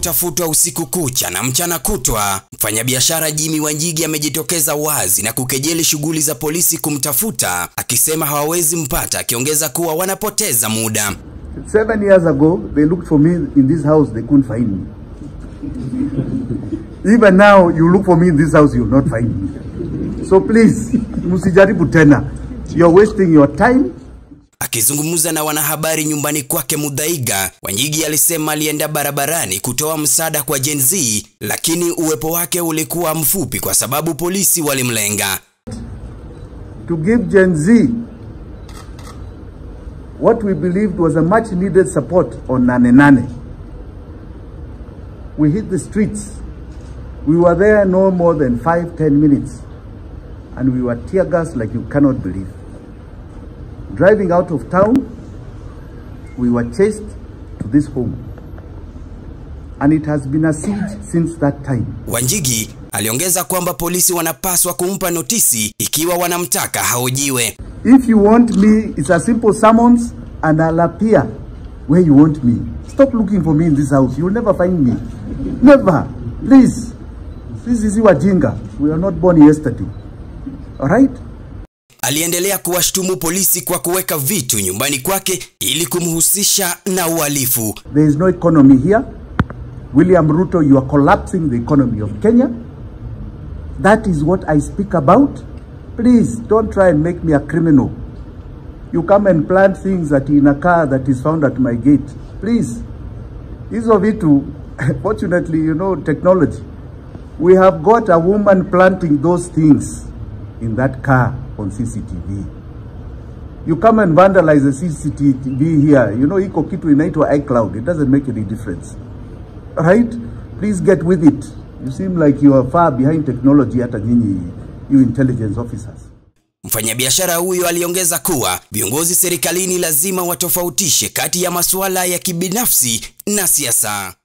kutafutwa usiku kucha na mchana kutwa, mfanyabiashara Jimmy Wanjigi amejitokeza wazi na kukejeli shughuli za polisi kumtafuta, akisema hawawezi mpata, akiongeza kuwa wanapoteza muda. Seven years ago, they looked for me in this house, they couldn't find me. Even now, you look for me in this house, you'll not find me. So please, msijaribu tena. You're wasting your time. Akizungumza na wanahabari nyumbani kwake Muthaiga, Wanjigi alisema alienda barabarani kutoa msaada kwa Gen Z, lakini uwepo wake ulikuwa mfupi kwa sababu polisi walimlenga. to give Gen Z what we believed was a much needed support on Nane Nane. We hit the streets. We were there no more than five, ten minutes. And we were tear gassed like you cannot believe. Driving out of town, we were chased to this home. And it has been a siege since that time. Wanjigi aliongeza kwamba polisi wanapaswa kumpa notisi ikiwa wanamtaka haojiwe. If you want me, it's a simple summons and I'll appear where you want me. Stop looking for me in this house. You'll never find me. Never. Please. This is Wajinga. We are not born yesterday. All right? Aliendelea kuwashtumu polisi kwa kuweka vitu nyumbani kwake ili kumhusisha na uhalifu. There is no economy here. William Ruto, you are collapsing the economy of Kenya. That is what I speak about. Please don't try and make me a criminal. You come and plant things that in a car that is found at my gate. Please. Hizo vitu, fortunately, you know, technology. We have got a woman planting those things in that car on CCTV. You come and vandalize the CCTV here. You know, iko kitu inaitwa iCloud. It doesn't make any difference. Right? Please get with it. You seem like you are far behind technology hata nyinyi, you intelligence officers. Mfanyabiashara huyo aliongeza kuwa viongozi serikalini lazima watofautishe kati ya masuala ya kibinafsi na siasa.